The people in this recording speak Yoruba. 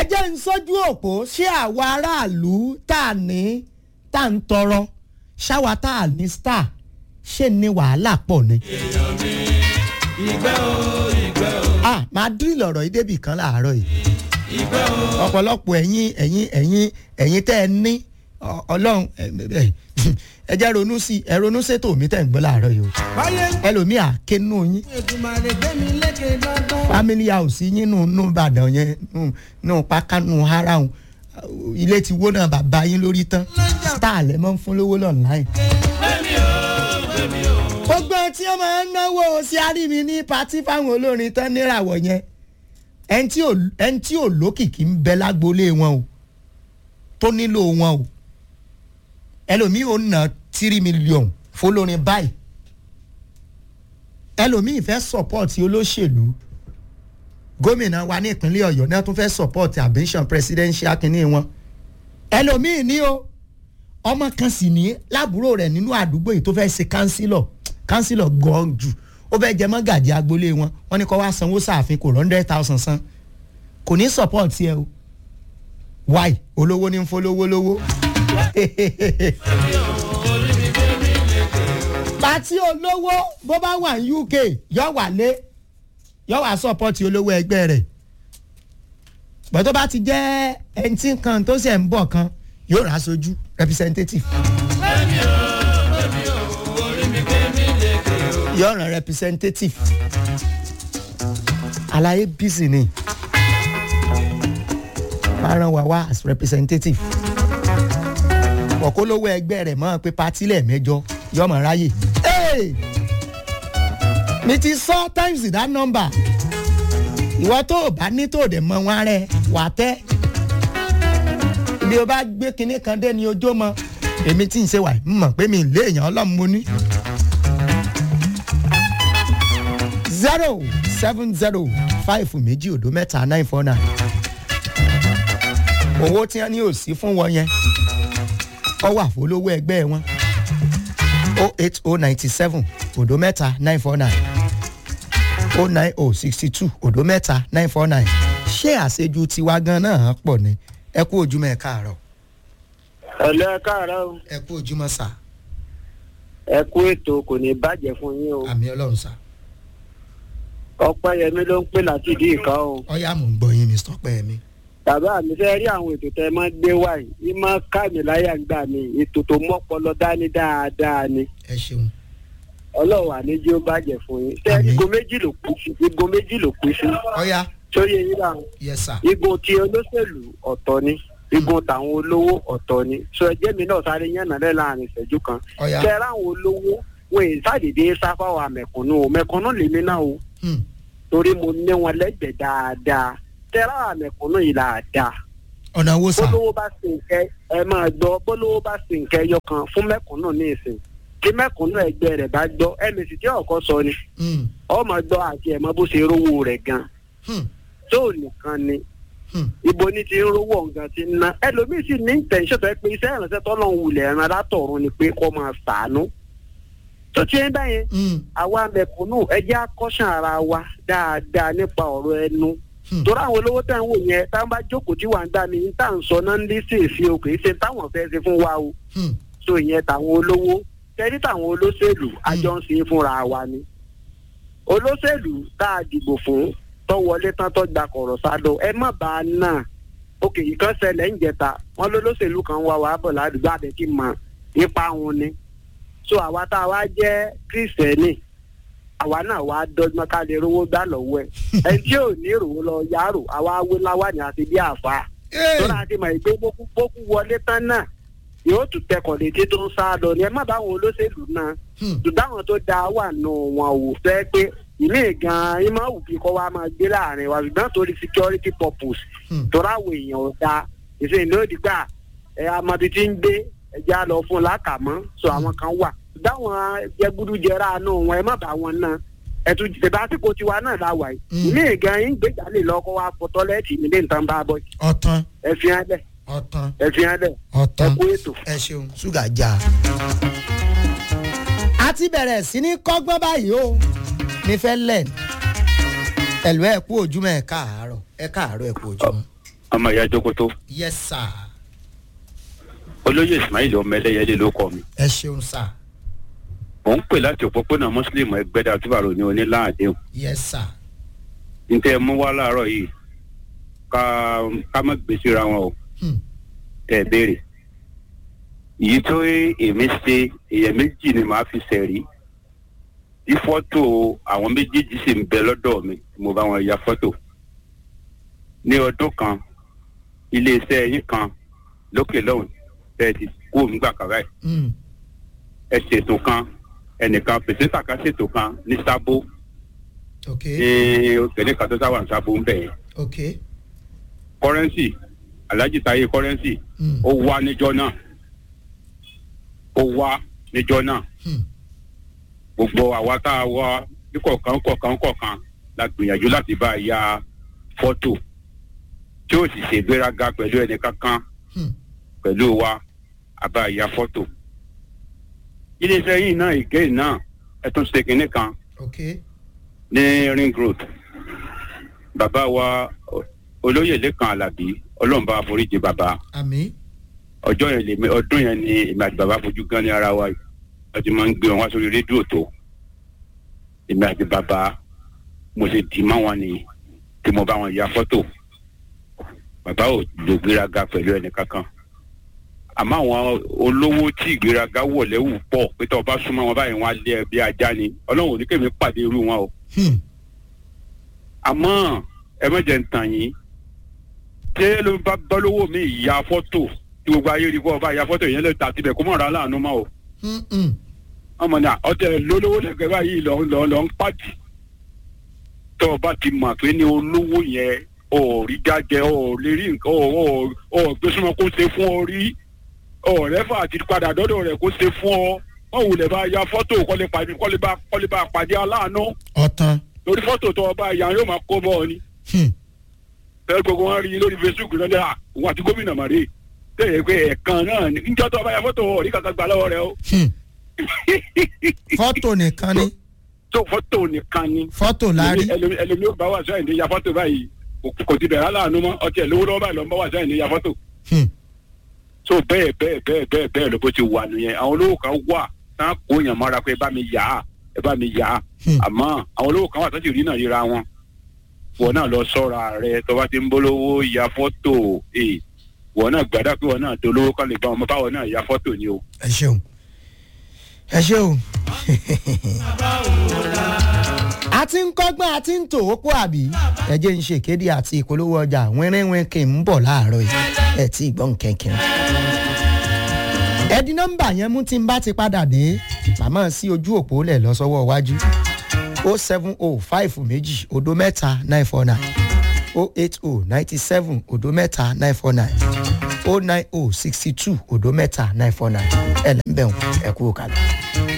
jẹ́ ń sójú òpó ṣé àwa aráàlú tá a ní tá a ń tọrọ ṣáwa tá a ní star ṣé ní wàhálà pọ̀ ni. ìgbẹ́ o ìgbẹ́ o ah máa dírìlì ọ̀rọ̀ yìí débì kan láàárọ̀ yìí ìgbẹ́ o ọ̀pọ̀lọpọ̀ ẹ̀yin ẹ̀yin ẹ̀yin ẹ̀yin tẹ́ ẹ ní ọ- ọlọ́run ẹ ẹ- ẹ jẹ́ ronú sí ẹ ronú sétò mi tẹ̀ ń gbọ́ láàárọ̀ yìí o báyé ń ẹlòmíì àkénú yín Èdùmàrè gbẹ́mi lékè dandan. family house yín nù nù Ìbàdàn yẹn nù nù pákánù harahun ilé ti wó náà bàbá yín lórí tán star lẹ mọ́ ń fún lówó online. gbogbo tí wọ́n máa ń náwó sí àrími ní patí fáwọn olórin tán níràwọ̀ yẹn ẹni tí ò- ẹni tí ò lókìkí ń bẹ lágboolé wọn o tó nílò wọn o ẹlòmíì ò ná tírí mílíọ̀nù fọlọ́rin báyìí ẹlòmíì fẹ́ sọ̀pọ̀tì olóṣèlú gómìnà wa ní ìpínlẹ̀ ọ̀yọ́ náà tún fẹ́ sọ̀pọ̀tì ambition presidential kínní wọn ẹlòmíì ní o ọmọ kan sì ní lábúrò rẹ̀ nínú àdúgbò yìí tó fẹ́ ṣe kánsílọ̀ kánsílọ̀ gan jù ó fẹ́ jẹ mọ́gàjì agboolé wọn wọ́n ní kó wá sanwó sáàfin kò hundred thousand san kò ní sọ̀pọ̀tì ẹ o why olówó ní ń fọlówó lówó pàtí olówó bó bá wà ní uk yọ wà lé yọ wà sọpọ́tì olówó ẹgbẹ́ rẹ̀ bọ́ tó bá ti jẹ́ ẹni tí kan tó ṣẹ̀ ń bọ̀ kan yóò rà aṣojú representative yóò ràn representative àlàyé bísí ni máa ràn wá wá as representative ọ̀kọ́lówó ẹgbẹ́ rẹ̀ mọ́ pé patí lẹ́ẹ̀mẹ́jọ yọmọ ráyè. Hey! mi ti sọ times that number ìwọ tó o bá ní tó o dẹ̀ mọ wọn rẹ wà tẹ́ ibi o bá gbé kinní kan dé ni ojó mọ èmi tí ń ṣe wà ń mọ̀ pé mi lé èèyàn ọlọ́run mo ní. zero seven zero five méjì òdo mẹ́ta nine four nine owó tí wọ́n ní ò sí fún wọn yẹn ọ wà fólówó ẹgbẹ́ wọn o eight o ninety seven òdo mẹ́ta nine four nine o nine o sixty two òdo mẹ́ta nine four nine ṣé àṣejù tiwa gan náà pọ̀ ni ẹ kú ojúmọ́ ẹ káàárọ̀ ẹ̀lẹ́ ẹ káàárọ̀ o. ẹ kú ojúmọ́ sà ẹ kú ètò kò ní bàjẹ́ fún yín o. àmì ọlọ́run sà ọpẹ́yẹmí ló ń pè láti ìdí ìkan o. ọyá mò ń gbọ́ yín mr pẹ́ẹ́mí. bàbá mi fẹ́ rí àwọn ètò tẹ́ ẹ máa gbé wá yìí í máa ká mi láyà gbà mí ètò tó mọ́pọlọ dání dáadáa ni ẹ ṣeun ọlọ́run àníjí ó bàjẹ́ fún yín. ṣé Àmín. igun méjì ló kú sí igun méjì ló kú sí. ọyá sóyè yín bá wọn. yes sir igun ti olóṣèlú ọ̀tọ̀ ni igun tàwọn olówó ọ̀tọ̀ ni sọ ẹjẹ́ mi náà sáré yànnà lẹ́ láàrin ìṣẹ́jú kan. ọyá ṣe ráwọn olówó wọn èyí sàdédé sáfáwà mẹ̀kúnnù o mẹ̀kúnnù lèmi náà o Hmm, torí mo ní wọn lẹ́gbẹ̀ẹ́ dáadáa tẹ́lá àmẹ̀kúnnù yìí là á dáa ọ̀nà wo sà bólówó bá sì ń kẹ́ ẹ máa gbọ́ bólówó bá sì ń kẹ́ yọkan fún mẹ̀kúnnù ní ìsìn kí mẹ̀kúnnù ẹgbẹ́ rẹ̀ bá gbọ́ mc tí ọkọ sọ ni Hmm, ọmọ gbọ́ àti ẹ̀mọ́ bó ṣe rówó rẹ̀ gan hmm, tó nìkan ni hmm. ibo ní ti ń rówó nǹkan ti ń ná ẹlòmíì sì ní tẹ̀sán tó yẹ pé iṣẹ́ ìrànṣẹ́ tọ́lọ́hún wulẹ̀ ẹran látọ̀run ni pé kó máa sàánú tó ti ń bẹ́yẹn Hmm, àwa mẹ̀kúnnù ẹ jẹ́ àkọ́ṣàn ara wa dáadáa nípa ọ̀rọ̀ ẹnu hmm. torí àwọn olówó tẹ̀ ń wò yẹn táwọn bá jókòó tí wà ń gbà mí ní tá à ń sọ náà ń lé sí èsì o kì í ṣe táwọn fẹ́ ṣe fún wa o Hmm, so ìyẹn tàwọn olówó tẹ́rí táwọn olóṣèlú àjọ ń ṣe é fúnra wa ni olóṣèlú tá a dìbò fún tó wọlé tán tó gba kọ̀rọ̀ sádọ ẹ má bá a náà òkè yìí kan ṣẹlẹ̀ ń jẹta wọn lólóṣèlú kan wá wàá bọ̀ ládùúgbò àbẹ̀kí mọ ipa wọn ni so àwa tá a wá jẹ́ kírísítẹ́nì àwa náà wá dọ́gbọ́n ká lè rówó gbà lọ́wọ́ ẹ̀ ẹni tí ò ní ìròwó lọ yàrá àwa awé láwàní àti bí àfa Hey, tó náà ti mọ̀ pé bókú bókú wọlé tán náà yóò tún tẹkọ̀ létí tó ń sá lọ ni ẹ má bá àwọn olóṣèlú náà hmm, ṣùgbọ́n àwọn tó da wà nù wọn ò fẹ́ pé ìmí gan-an yín máa wù kí kọ́ wa máa gbé láàrin wa ṣùgbọ́n torí security purpose hmm. torí àwọn èèyàn ò da ìṣe ìlú òdì gbà ẹ amadi ti ń gbé ẹja lọ fún lákàmọ́ so àwọn kan wà ṣùgbọ́n àwọn jẹgúdújẹrá nù wọn ẹ má bá wọn náà ẹtù ìṣèbá àsìkò tiwa náà la wà Mm. yìí ìmí gan yín gbéjà lè lọ́kọ́ wa fọ tọ́lẹ́ẹ̀tì nílé nǹkan bá bọ́ ọ̀tán ẹ fi hàn lẹ̀ ọ̀tán ẹ fi hàn lẹ̀ ẹ ọ̀tán kú ètò. ẹ ṣeun ṣúgà já. a ti bẹ̀rẹ̀ sí ní kọ́gbọ́n báyìí o nífẹ̀ẹ́ lẹ̀ ẹ̀lú ẹ̀ kú ojúmọ́ ẹ̀ káàárọ̀ ẹ̀ káàárọ̀ ẹ̀ kú ojúmọ́. ọmọ ìyá jókòtó yes sir olóyè ismail ọmọ ẹlẹ́yẹlé ló kọ́ mi ẹ ṣeun sir mò ń pè láti òpópónà muslim ẹgbẹ́dà túbàrò ní oníláàdéhùn yes sir níta ẹ mú wá láàárọ̀ yìí ká ká má gbé síra wọn o Hmm. tẹ ẹ béèrè èyí tó èmi ṣe èèyàn méjì ni màá fi ṣẹ̀rí tí fọ́tò àwọn méjèèjì sì ń bẹ lọ́dọ̀ mi tí mo bá wọn ya fọ́tò ní ọdún kan iléeṣẹ́ yín kan lókè lọ́hùn tẹ́ ẹ ti kó nígbà kan báyìí Hmm. ẹ ṣètò kan ẹnìkan pèsè kan ṣètò kan ní sábó ok ní òkèlè kan tó sáwà ní sábó ń bẹ̀ yẹn ok kọ́rẹ́nsì alhaji taye kọ́rẹ́nsì Hmm. ó wá níjọ́ náà ó wá níjọ́ náà Hmm. gbogbo àwa tá a wá ní kọ̀ọ̀kan kọ̀ọ̀kan kọ̀ọ̀kan la gbìyànjú láti bá a ya fọ́tò tí ó sì ṣègbéraga pẹ̀lú ẹnì kankan Hmm. pẹ̀lú wa a bá a ya fọ́tò. iléeṣẹ́ yìí náà ìgé náà ẹ tún ṣe kinní kan ok ní ring road bàbá wa o- olóyè lẹ́kan alábí ọlọ́run bá foríjì bàbá àmì ọjọ́ yẹn lèmi ọdún yẹn ni èmi àti bàbá fojú gan ní ara wa yìí wọ́n ti máa ń gbé wọn wá sórí rédíò tó èmi àti bàbá mo ṣe dì mọ́ wọn ni tí mo bá wọn ya fọ́tò bàbá ò lò gbéraga pẹ̀lú ẹnì kankan àmọ́ àwọn olówó tí ìgbéraga wọ̀ lẹ́wù pọ̀ pé tó o bá súnmọ́ wọn báyìí wọn á lé ẹ bí ajá ni ọlọ́run ò ní kémi pàdé irú wọn o Hmm. àmọ́ ẹ má jẹ́ ń tàn yín ṣé ló bá bọ́lówó mi ya fọ́tò tí gbogbo ayé rí kó ọba ya fọ́tò yẹn lè ta tibẹ̀ kó mọ̀ ra láàánú mọ́ o Hmm. Hmm. ọmọ náà ọtẹ lólówó lẹ́gbẹ̀ẹ́ báyìí lọ lọ lọ ń pàdé tó o bá ti mọ̀ pé ní olówó yẹn ò rí jájẹ ò lè rí nǹkan ò ò ò gbé súnmọ́ kó ṣe fún ọ rí ọ̀rẹ́fà àti padà dọ́dọ̀ rẹ̀ kó ṣe fún ọ wọ́n wulẹ̀ bá ya fọ́tò kọ́lé pàdé kọ́lé bá kọ́lé bá pàdé aláàánú ọ̀tàn lórí fọ́tò tó o bá ya yóò máa kó bọ́ ọ ni Hmm. fẹ́ẹ́ gbogbo wọn rí i lórí facebook náà dáa òun àti gómìnà màrí tẹ̀yẹ pé ẹ̀ẹ̀kan náà ní níjọ́ tó o bá ya fọ́tò ọ̀rí kankan gbà lọ́wọ́ rẹ o Hmm. fọ́tò nìkan ni tó fọ́tò nìkan ni fọ́tò lárí ẹlòmí ẹlòmí ó bá wà sẹ́yìn ní ya fọ́tò báyìí kò- kò ti bẹ̀rẹ̀ aláàánú mọ́ ọtí ẹ̀ lówó lọ́wọ́ báyìí ló ń bá wà sẹ́yìn ní ya fọ́tò Hmm. so bẹ́ẹ̀ bẹ́ẹ̀ bẹ́ẹ̀ bẹ́ẹ̀ bẹ́ẹ̀ ló bó ti wà nìyẹn àwọn olówó kan wà tán kó yàn mọ́ra pé ẹ bá mi yà á ẹ bá mi yà á Hmm. àmọ́ àwọn olówó kan wà tó ti rí náà ríra wọn wọn náà lọ sọ́ra rẹ tó bá ti ń bólówó ya fọ́tò ee wọn náà gbàdá pé wọn náà dolówó kan lè bá wọn báwọn náà ya fọ́tò ni o. ẹ ṣeun ẹ ṣeun a ti ń kọ́gbọ́n a ti ń tò ó pọ̀ àbí ẹ jẹ́ ń ṣe ìkéde àti ìpolówó ọjà wẹ́rẹ́wẹ́ kì í ń bọ̀ láàárọ̀ yìí ẹ tí ì gbọ́n kẹ̀kẹ́ ẹ di nọ́mbà yẹn mú tí n bá ti padà dé màmá sí ojú òpó lẹ̀ lọ sọ́wọ́ iwájú o seven o five méjì odo mẹ́ta nine four nine o eight o ninety seven odo mẹ́ta nine four nine o nine o sixty two odo mẹ́ta nine four nine ẹ lẹ́ ń bẹ̀ wọ́n ẹ kú òkàlẹ̀.